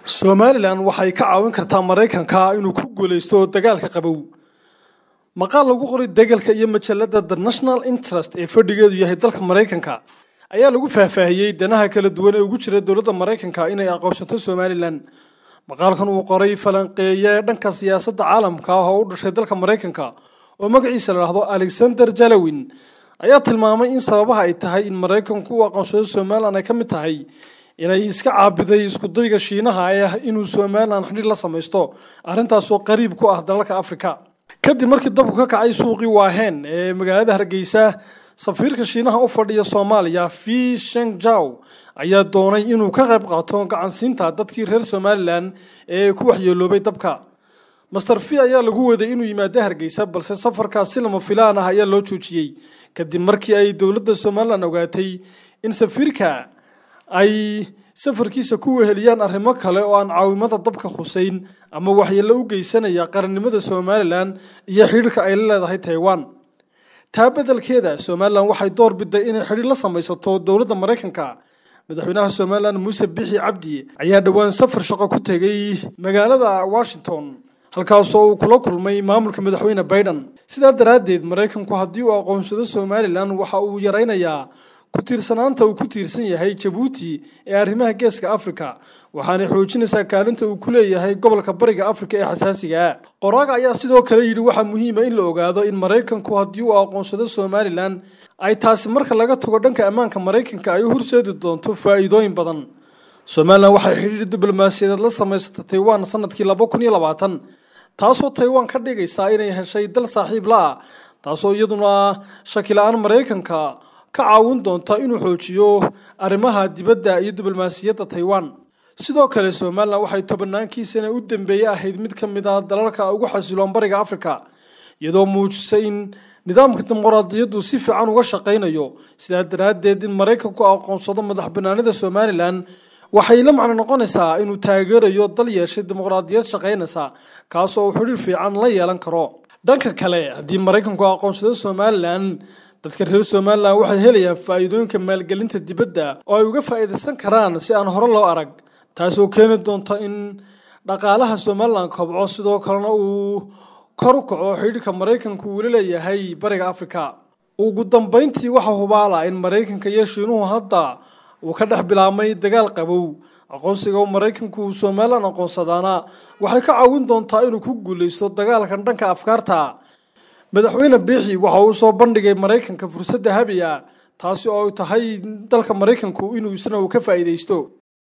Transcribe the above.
somalilan waxay ka caawin kartaa maraykanka inuu ku guulaysto dagaalka qabow maqaal lagu qoray degalka iyo majalada the national interest ee fadhigeedu yahay dalka maraykanka ayaa lagu faahfaahiyey danaha kala duwan ee ugu jira dowladda maraykanka inay aqoonsato somalilan maqaalkan uu qoray falanqeeye dhanka siyaasadda caalamka ah oo u dhashay dalka maraykanka oo magaciisa la dhahdo alexander jalowin ayaa tilmaamay in sababaha ay tahay in maraykanku u aqoonsado somalilan ay ka mid tahay inay iska caabiday iskudayga shiinaha ee ah inuu somalilan xidhiir la samaysto arrintaasoo qariib ku ah dalalka afrika kadib markii dabku ka kacay suuqii waahen ee magaalada hargeysa safiirka shiinaha u fadhiya soomaaliya fi shengjaw ayaa doonay inuu ka qayb qaato gacansiinta dadkii reer somalilan ee ku waxyeeloobay dabka master fi ayaa lagu waday inuu yimaado hargeysa balse safarkaas si lama filaan ah ayaa loo joojiyey kadib markii ay dowladda somalilan ogaatay in safiirka ay safarkiisa ku weheliyaan arrimo kale oo aan caawimada dabka khuseyn ama waxyeello u geysanaya qarannimada somalilan iyo xidhiirka ay la leedahay taiwan taa beddelkeeda somalilan waxay door biday inay xidhiir la samaysato dowladda maraykanka madaxweynaha somalilan muuse bixi cabdi ayaa dhowaan safar shaqo ku tegay magaalada washington halkaasoo uu kula kulmay maamulka madaxweyne biden sidaa daraaddeed maraykanku haddii uu aqoonsado somalilan waxa uu yaraynayaa ku tiirsanaanta uu ku tiirsan yahay jabuuti ee arrimaha geeska afrika waxaanay xoojinaysaa kaalinta uu ku leeyahay gobolka bariga afrika ee xasaasiga ah qoraaga ayaa sidoo kale yidhi waxaa muhiima in la ogaado in maraykanku haddii uu aqoonsado somalilan ay taasi marka laga tago dhanka ammaanka maraykanka ay u horseedi doonto faa'iidooyin badan somalilan waxay xidhiir diblomaasiyadeed la samaysatay taiwan sanadkii laba kun iyo labaatan taasoo taiwan ka dhigaysaa inay heshay dal saaxiib la-ah taasoo iyaduna shakila-aan maraykanka ka caawin doonta inuu xoojiyo arrimaha dibadda iyo diblomaasiyadda taiwan sidoo kale somalilan waxay tobanaankiisana u dambeeye ahayd mid ka mid ah dalalka ugu xasiloon bariga afrika iyadoo muujisay in nidaamka dimuqraadiyaddu si fiican uga shaqaynayo sidaa daraaddeed in maraykanku aqoonsado madax banaanida somalilan waxay la macno noqonaysaa inuu taageerayo dal yeeshay dimuqraadiyad shaqaynaysa kaasoo uu xidhiir fiican la yeelan karo dhanka kale haddii maraykanku aqoonsado somalilan dadka reer somalilan waxay helayaan faa'iidooyinka maalgelinta dibadda oo ay uga faa'iidaysan karaan si aan hore loo arag taasoo keeni doonta in dhaqaalaha somalilan kobco sidoo kalena uu kor u kaco xidhiirka maraykanku uula leeyahay bariga afrika ugu dambayntii waxaa hubaala in maraykanka iyo shiinuhu hadda uu ka dhex bilaabmay dagaal qabow aqoonsiga maraykanku uu somalilan aqoonsadaana waxay ka caawin doontaa inuu ku guulaysto dagaalkan dhanka afkaarta madaxweyne biixi waxa uu soo bandhigay maraykanka fursadda habi ah taasi oo ay tahay dalka maraykanku inuu isna uu ka faa'iidaysto